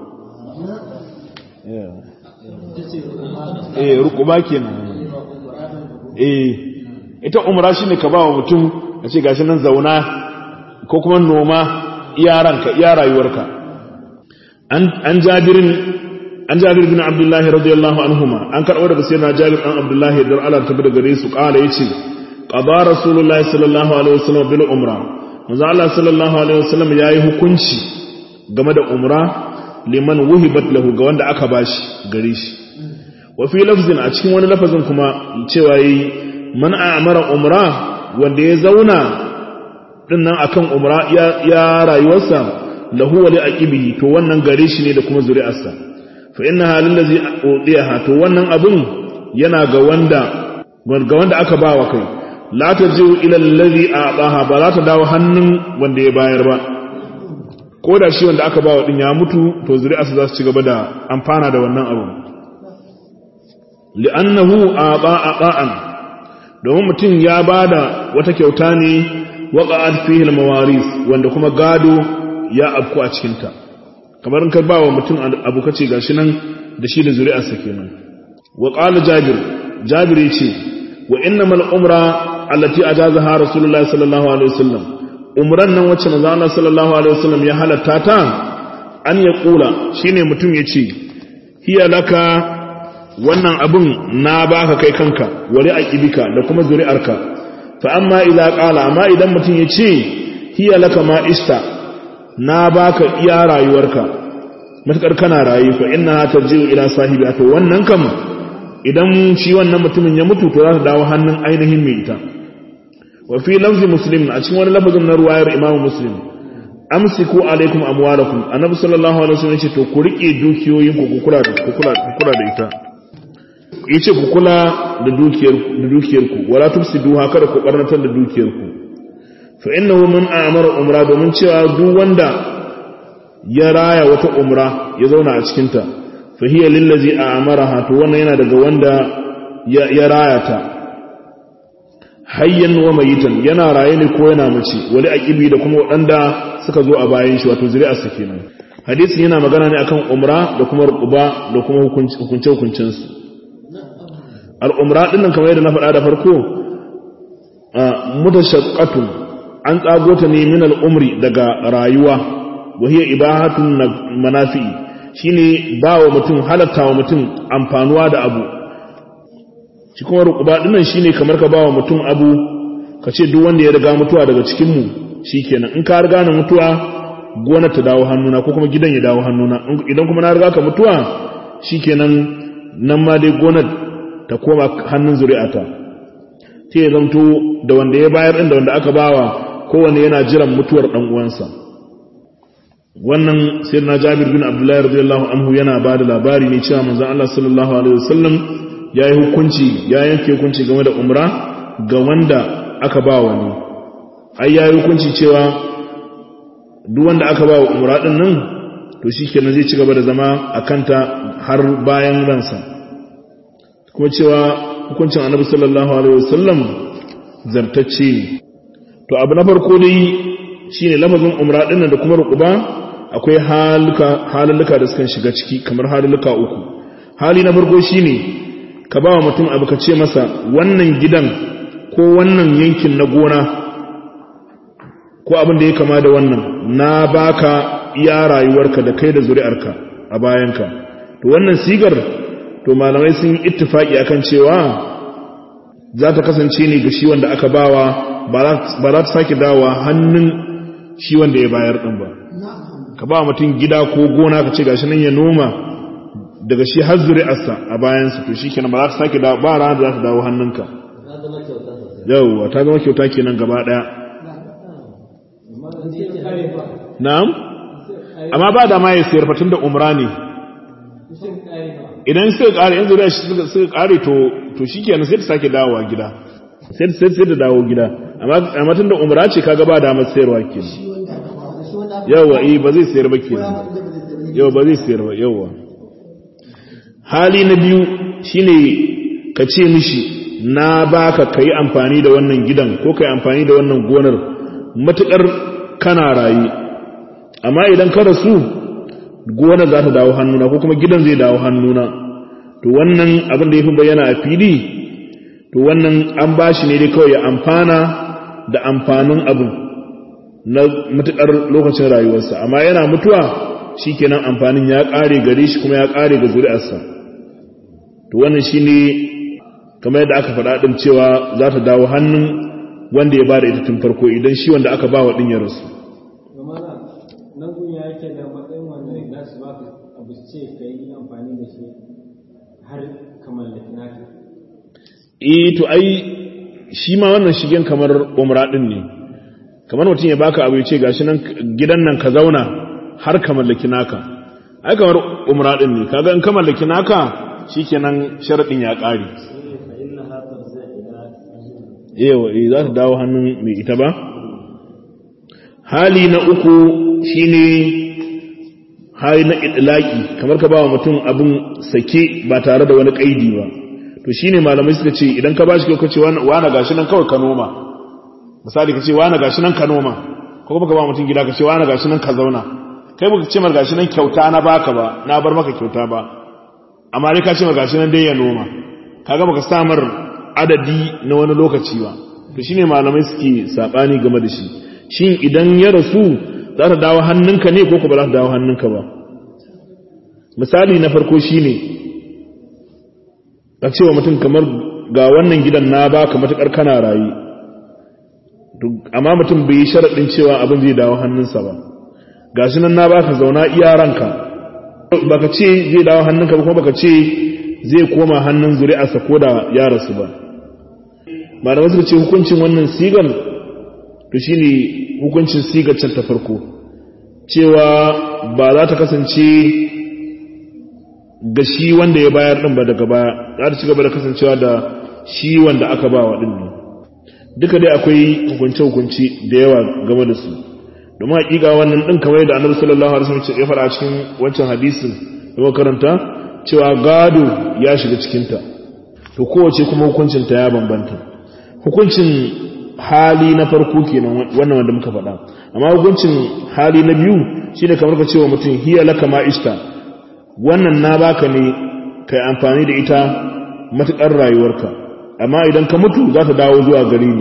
eh ruquba kenan eh ita umra shine ka ba wa mutum a ce gashi nan zauna ko kuma noma iya ranka iya rayuwarka an an jabirin an jabir bin abdullah radiyallahu anhuma an karɓo daga sayyidina jabir dan abdullah da Allah ta daga gare su kala yace qada rasulullahi sallallahu alaihi wasallam bil umra manzo Allah sallallahu alaihi wasallam yayi hukunci game da umra liman wuhibat lahu ga wanda aka bashi gare shi wa fi lafzin a cikin wani lafazin kuma cewa yi man a'mara umra wanda ya zauna dinnan akan umra ya, ya rayuwarsa lahu wa li aqibihi to wannan gare shi ne da kuma zuri'arsa fa innaha lillazi udiyaha to wannan abun yana ga wanda ga wanda aka bawa kai la tajiu ila allazi a'taha ba za ta dawo hannun wanda ya bayar ba ko da shi wanda aka bawa din ya mutu to zuri'arsa za su ci gaba da amfana da wannan abu li'annahu a'ta'a ta'an domin mutum ya bada wata kyauta ne waqa'at fihi al-mawaris wanda kuma gado ya afku a cikin ta kamar in ka bawa mutum abu kace gashi nan da shi da zuri'arsa kenan wa qala jabir jabir yace wa innamal umra allati ajazaha rasulullahi sallallahu alaihi wasallam umran nan wacce manzo Allah sallallahu alaihi wasallam ya halatta ta an ya kula shine mutum yace hiya laka wannan abun na baka kai kanka wali aqibika da kuma zuri'arka fa amma idza qala amma idan mutum yace hiya laka ma ista na baka iya rayuwarka matakar kana rayu fa inna tarji'u ila sahibi to wannan kam idan shi wannan mutumin ya mutu to za ta dawo hannun ainihin mai ita wa fi lafzi muslim a cikin wani lafazin na ruwayar imam muslim amsiku alaikum amwalakum annabi sallallahu alaihi wasallam yace to ku rike dukiyoyin ku kula da ku kula ku kula da ita yace ku kula da dukiyar da dukiyar ku wala tufsiduha kada ku barnatar da dukiyar ku fa innahu man amara umra domin cewa duk wanda ya raya wata umra ya zauna a cikin ta fa hiya lillazi amaraha to wannan yana daga wanda ya raya ta hayyan wa mayitan yana raye ne ko yana mace wali aqibi da kuma wadanda suka zo a bayan shi wato zuri'ar sa kenan hadisin yana magana ne akan umra da kuma ruquba da kuma hukunce hukuncin su al umra din nan kamar yadda na faɗa da farko mutashaqqatun an tsago ta ne min al umri daga rayuwa wa hiya ibahatun manafi shine bawa mutum halatta wa mutum amfanuwa da abu shi kuma rukuba dinnan shine kamar ka bawa mutum abu ka ce duk wanda ya riga mutuwa daga cikin mu shikenan in ka riga na mutuwa gonar ta dawo hannuna ko kuma gidan ya dawo hannuna idan kuma na riga ka mutuwa shikenan nan ma dai gonar ta koma hannun zuri'ata sai ya zamto da wanda ya bayar din da wanda aka bawa kowanne yana jiran mutuwar dan uwansa wannan sayyidina Jabir bin Abdullah radiyallahu anhu yana ba da labari ne cewa manzon Allah sallallahu alaihi wasallam ya yi hukunci ya yanke hukunci game da umra ga wanda aka ba wani ai ya yi hukunci cewa duk wanda aka ba wa umra din nan to shi kenan zai ci gaba da zama a kanta har bayan ransa kuma cewa hukuncin annabi sallallahu alaihi wasallam zartacce ne to abu na farko dai shine lafazin umra din da kuma rukuba akwai halulluka da suka shiga ciki kamar halulluka uku hali na farko shine ka ba wa mutum abu ka ce masa wannan gidan ko wannan yankin na gona ko abin da ya kama da wannan na baka iya rayuwarka da kai da zuri'arka a bayanka to wannan sigar to malamai sun yi ittifaki akan cewa za ta kasance ne ga shi wanda aka bawa ba za ta sake dawa hannun shi wanda ya bayar din ba ka ba mutum gida ko gona ka ce gashi nan ya noma daga shi har zuri'arsa a bayansa to shi kenan ba za ta sake dawo ba rana da za ta dawo hannunka yauwa ta zama kyauta kenan gaba daya na'am amma ba da ma ya sayar fatun da umra ne idan suka kare yanzu da shi suka kare to to shi kenan sai ta sake dawowa gida sai sai sai da dawo gida amma amma tun da umra ce kaga ba da masa sayarwa kenan yawa eh ba zai sayar ba kenan yawa ba zai sayar ba yawa hali na biyu shine ka ce mishi na baka kai amfani da wannan gidan ko kai amfani da wannan gonar matukar kana rayu amma idan ka rasu gonar za ta dawo hannuna ko kuma gidan zai dawo hannuna to wannan abin da ya fi bayyana a fili to wannan an ba shi ne dai kawai ya amfana da amfanin abin na matukar lokacin rayuwarsa amma yana mutuwa shikenan amfanin ya kare gare shi kuma ya kare ga zuri'arsa to wannan shine kamar yadda aka faɗa din cewa za ta dawo hannun wanda ya bada ita tun farko idan shi wanda aka ba wa din ya rasu nan kun ya yake da matsayin wanda za su ba abu ce ka yi amfani da shi har ka mallaki naka eh to ai shi ma wannan shigen kamar umra din ne kamar mutum ya baka abu ya ce gashi nan gidan nan ka zauna har ka mallaki naka ai kamar umra din ne kaga in ka mallaki naka shikenan sharadin ya kare yawa eh za ta dawo hannun mai ita ba hali na uku shine hali na idlaki kamar ka ba wa mutum abin sake ba tare da wani kaidi ba to shine malamai suka ce idan ka bashi kai ce wani gashi nan kawai ka noma misali ka ce wani gashi nan ka noma ko kuma ka ba mutum gida ka ce wani gashi nan ka zauna kai baka ce mar gashi nan kyauta na baka ba na bar maka kyauta ba amma dai ka ce mar gashi nan dai ya noma kaga baka samar adadi na wani lokaci ba to shine malamai suke sabani game da shi shin idan ya rasu za ta dawo hannunka ne ko ko ba za ta dawo hannunka ba misali na farko shine ka ce wa mutum kamar ga wannan gidan na baka matukar kana rayu amma mutum bai yi sharaɗin cewa abin zai dawo hannunsa ba ga shi nan na baka zauna iya ranka baka ce zai dawo hannunka ba kuma baka ce zai koma hannun zuri'arsa ko da ya rasu ba malamai suka ce hukuncin wannan sigar to shine hukuncin sigar can ta farko cewa ba za ta kasance ga shi wanda ya bayar din ba daga baya za ta ci gaba da kasancewa da shi wanda aka ba wa din ne duka dai akwai hukunce-hukunci da yawa game da su domin hakika wannan din kamar da annabi sallallahu alaihi wasallam ya faɗa a cikin wancan hadisin da muka karanta cewa gado ya shiga cikin ta to kowace kuma hukuncin ta ya bambanta hukuncin hali na farko kenan wannan wanda muka faɗa amma hukuncin hali na biyu shine kamar ka cewa mutum hiya laka ma ista wannan na baka ne kai amfani da ita matukar rayuwarka amma idan ka mutu za ta dawo zuwa gari ne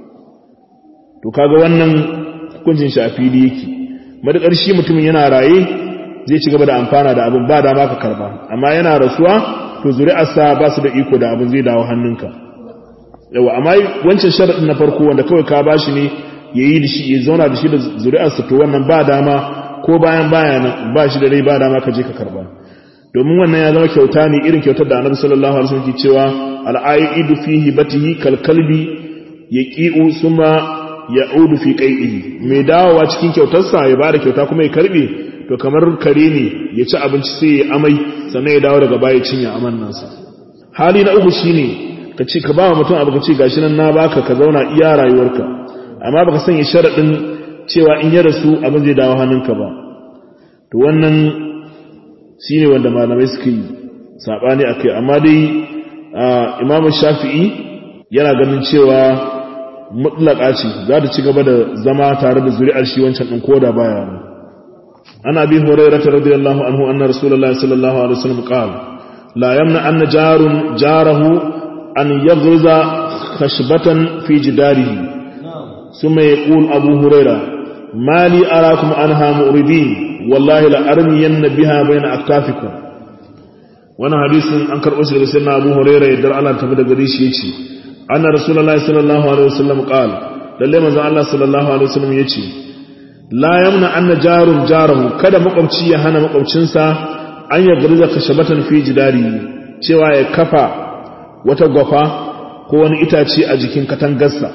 to kaga wannan hukuncin shi a fili yake matukar shi mutumin yana raye zai ci gaba da amfana da abin ba da ma ka karba amma yana rasuwa to zuri'arsa ba su da iko da abin zai dawo hannunka yawa amma wancan sharaɗin na farko wanda kawai ka ba shi ne ya yi da shi ya zauna da shi da zuri'arsa to wannan ba dama ko bayan bayan ba shi da rai ba dama ka je ka karba domin wannan ya zama kyauta ne irin kyautar da annabi sallallahu alaihi wasallam ke cewa al'aidu fi hibatihi kal kalbi yaqi'u summa ya'udu fi qai'ihi mai dawowa cikin kyautarsa ya bada kyauta kuma ya karbe to kamar kare ne ya ci abinci sai ya amai sannan ya dawo daga baya cinya aman nasa hali na uku shine ka ce ka ba mutum abu ka ce gashi nan na baka ka zauna iya rayuwarka amma baka sanya sharadin cewa in ya rasu abin zai dawo hannunka ba to wannan shine wanda malamai suka yi sabani akai amma dai imam shafi'i yana ganin cewa mutlaka ce za ta ci gaba da zama tare da zuri'ar shi wancan din koda baya nan ana bi hurairah radiyallahu anhu anna rasulullahi sallallahu alaihi wasallam qala la yamna anna jarun jarahu an yaghriza khashbatan fi jidarihi thumma yaqul abu hurairah ma li arakum anha mu'ridin wallahi la armiyanna biha bayna aktafikum wannan hadisin an karɓo shi daga sayyidina Abu Hurairah yadda Allah tafi daga gare shi yace anna rasulullahi sallallahu alaihi wasallam qala lalle manzon Allah sallallahu alaihi wasallam yace la yamna anna jarun jarahu kada makwabci ya hana makwabcinsa an ya garza kashabatan fi jidari cewa ya kafa wata gwafa ko wani itace a jikin katangarsa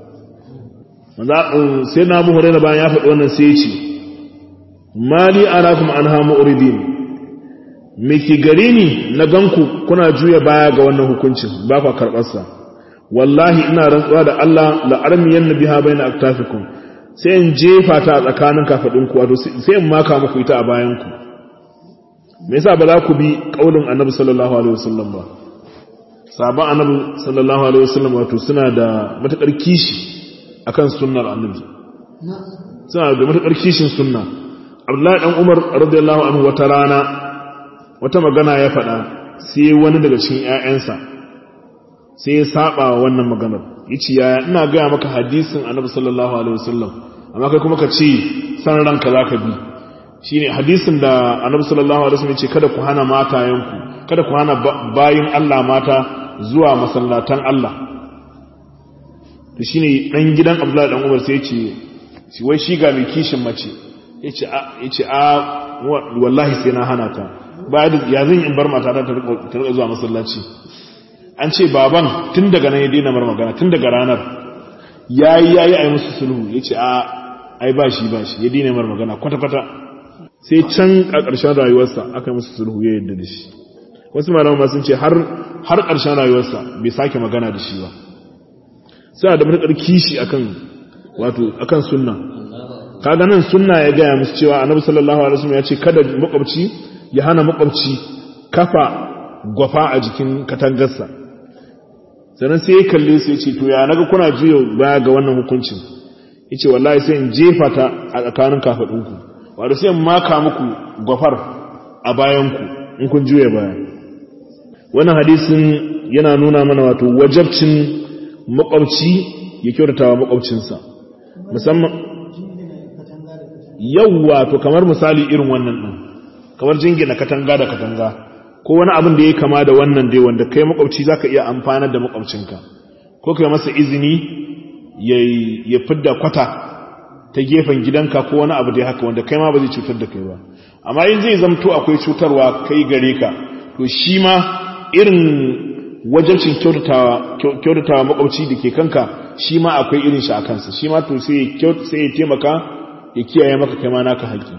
manzo sayyidina Abu Hurairah bayan ya faɗi wannan sai ya ce mali arakum anha mu'ridin me ke gare ni na ganku kuna juya baya ga wannan hukuncin ba ku karɓarsa wallahi ina rantsuwa da Allah la'armiyan na biha bai na aktafikun sai in jefa ta a tsakanin kafaɗinku wato sai in maka muku ita a bayanku me yasa ba za ku bi ƙaunin annabi sallallahu alaihi wasallam ba sabon annabi sallallahu alaihi wasallam wato suna da matuƙar kishi akan sunnar annabi suna da matuƙar kishin sunna abdullahi dan umar radiyallahu anhu wata rana wata magana ya faɗa sai wani daga cikin ‘ya'yansa sai ya saba wa wannan maganar yace yaya ina gaya maka hadisin annabi sallallahu alaihi wasallam amma kai kuma ka ce san ranka za ka bi shine hadisin da annabi sallallahu alaihi wasallam ya ce kada ku hana matayenku kada ku hana bayin Allah mata zuwa masallatan Allah to shine dan gidan Abdullahi dan Umar sai ya ce shi wai shi ga mai kishin mace yace a yace a wallahi sai na hana ta ba da ya zan in bar mata ta ta rika zuwa masallaci an ce baban tun daga nan ya daina mar magana tun daga ranar yayi yayi ai musu sulhu yace a ai ba shi ba shi ya daina mar magana kwata kwata sai can a ƙarshen rayuwarsa aka yi musu sulhu ya yadda da shi wasu malaman ma sun ce har har ƙarshen rayuwarsa bai sake magana da shi ba sai da matuƙar kishi akan wato akan sunna kaga nan sunna ya gaya musu cewa annabi sallallahu alaihi wasallam ya ce kada makwabci ya hana makwabci kafa gwafa a jikin katangarsa sannan sai ya kalle su ya ce to ya naga kuna juya baya ga wannan hukuncin yace wallahi sai in jefa ta a tsakanin kafadunku wato sai in maka muku gwafar a bayanku in kun juya baya wannan hadisin yana nuna mana wato wajabcin makwabci ya kyautatawa makwabcinsa musamman yawwa to kamar misali irin wannan din kamar jingina katanga da katanga ko wani abin da ya kama da wannan dai wanda kai makwabci zaka iya amfanar da makwabcinka ko kai masa izini ya fidda kwata ta gefen gidanka ko wani abu dai haka wanda kai ma ba zai cutar da kai ba amma in zai zamto akwai cutarwa kai gare ka to shi ma irin wajabcin kyautatawa makwabci da ke kanka shi ma akwai irin shi a kansa shi ma to sai ya taimaka ya kiyaye maka kai ma naka haƙi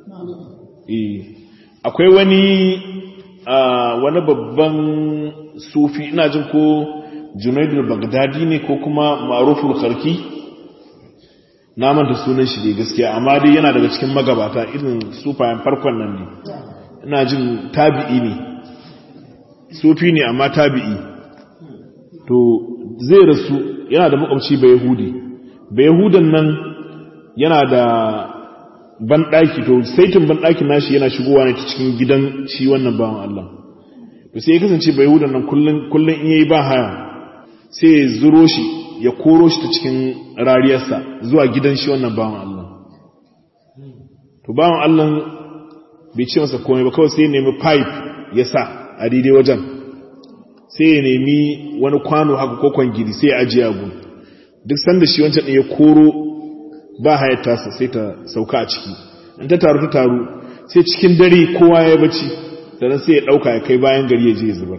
akwai wani wani babban sufi ina jin ko junaidul bagdadi ne ko kuma maruful karki na manta sunan shi ne gaskiya amma dai yana daga cikin magabata irin sufayen farkon nan ne ina jin tabi'i ne sufi ne amma tabi'i to zai rasu yana da makwabci bai yahudi bai yahudan nan yana da banɗaki to saitin banɗakin nashi yana shigowa ne ta cikin gidan shi wannan bawan Allah to sai ya kasance bai yahudan nan kullum in yayi ba haya sai ya zuro shi ya koro shi ta cikin rariyarsa zuwa gidan shi wannan bawan Allah to bawan Allah bai ce masa komai ba kawai sai ya nemi pipe ya sa a daidai wajen sai ya nemi wani kwano haka ko kwangiri sai ya ajiye abu duk sanda shi wancan ya koro ba hayar tasa sai ta sauka a ciki in ta taru ta taru sai cikin dare kowa ya bacci sannan sai ya ɗauka ya kai bayan gari ya je ya zubar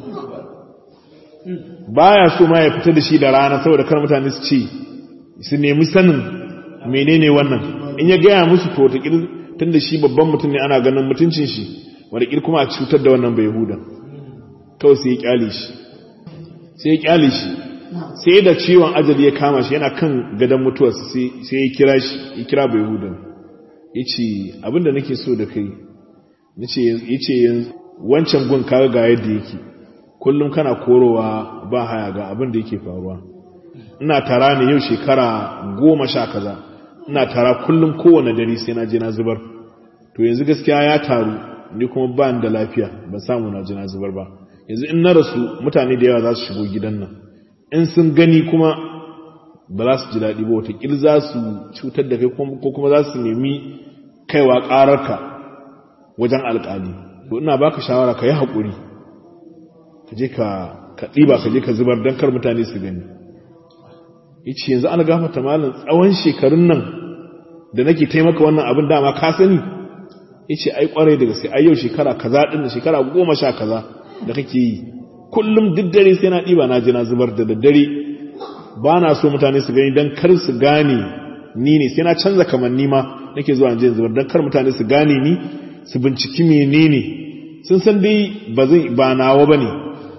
baya so ma ya fita da shi da rana saboda kar mutane su ce su nemi sanin menene wannan in ya gaya musu to ta tun da shi babban mutum ne ana ganin mutuncin shi wanda kuma a cutar da wannan bai huda kawai sai ya kyale shi sai ya kyale shi sai da ciwon ajali ya kama shi yana kan gadon mutuwarsa sai ya kira shi ya kira bai huda ya ce abinda nake so da kai ya ce wancan gun kaga ga yadda yake kullum kana korowa ba haya ga abin da yake faruwa ina tara ne yau shekara goma sha kaza ina tara kullum kowane dare sai na je na zubar to yanzu gaskiya ya taru ni kuma ba da lafiya ban samu na je na zubar ba yanzu in na rasu mutane da yawa za su shigo gidan nan in sun gani kuma ba za su ji daɗi ba watakil za su cutar da kai ko kuma za su nemi kaiwa ƙararka wajen alƙali to ina baka shawara ka yi haƙuri ka je ka ɗiba ka je ka zubar don kar mutane su gani yace yanzu an gafata malam tsawon shekarun nan da nake taimaka wannan abin dama ka sani yace ai kwarai daga sai ai yau shekara kaza din da shekara goma sha kaza da kake yi kullum duk dare sai na ɗiba na je na zubar da daddare ba na so mutane su gani don kar su gane ni ne sai na canza kamanni ma nake zuwa in je zubar don kar mutane su gane ni su binciki menene sun san dai ba zai ba nawa bane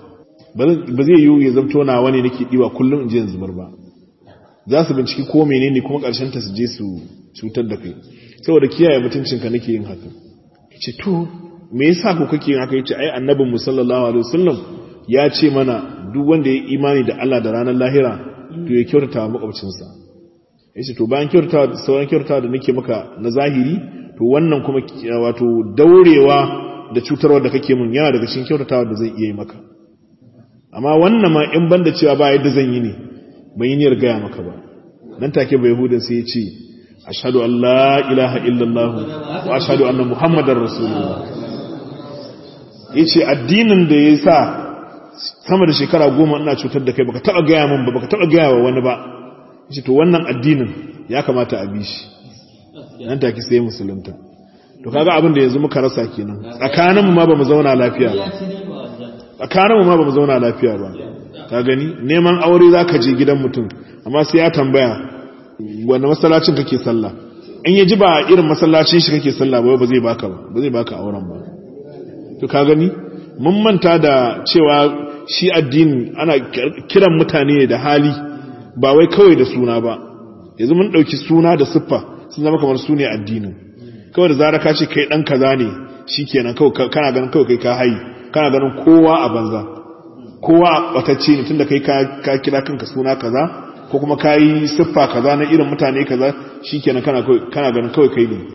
ba zai yiwu ya zamto nawa ne nake diwa kullum in je in zubar ba za su binciki ko menene kuma karshen ta su je su cutar da kai saboda kiyaye mutuncinka nake yin haka ce to me yasa ku kake yin haka yace ai annabin mu sallallahu alaihi wasallam ya ce mana duk wanda ya imani da Allah da ranar lahira to ya kyautata wa makwabcinsa yace to bayan kyautata sauran kyautata da nake maka na zahiri to wannan kuma wato daurewa da cutarwa da kake mun yana daga cikin kyautatawa da zai iya yi maka amma wannan ma in banda cewa ba yadda zan yi ne ban yi niyyar gaya maka ba nan take bai hudun sai ya ce ashhadu an la ilaha illallah wa ashhadu anna muhammadar rasulullah yace addinin da ya sa sama da shekara goma ina cutar da kai baka taba gaya min ba baka taba gaya wa wani ba yace to wannan addinin ya kamata a bi shi nan take sai musulunta to kaga abin da yanzu muka rasa kenan tsakanin mu ma bamu zauna lafiya ba tsakanin mu ma bamu zauna lafiya ba ka gani neman aure zaka je gidan mutum amma sai ya tambaya wanda masallacin kake sallah in ya ji ba irin masallacin shi kake sallah ba ba zai baka ba ba zai baka auren ba to ka gani mun manta da cewa shi addini ana kiran mutane da hali ba wai kawai da suna ba yanzu mun dauki suna da siffa sun zama kamar su ne addinin kawai da zara ka ce kai dan kaza ne shikenan kawai kana ganin kawai kai ka hayi kana ganin kowa a banza kowa batacce ne tunda kai ka kira kanka suna kaza ko kuma ka yi siffa kaza na irin mutane kaza shikenan kana kana ganin kawai kai ne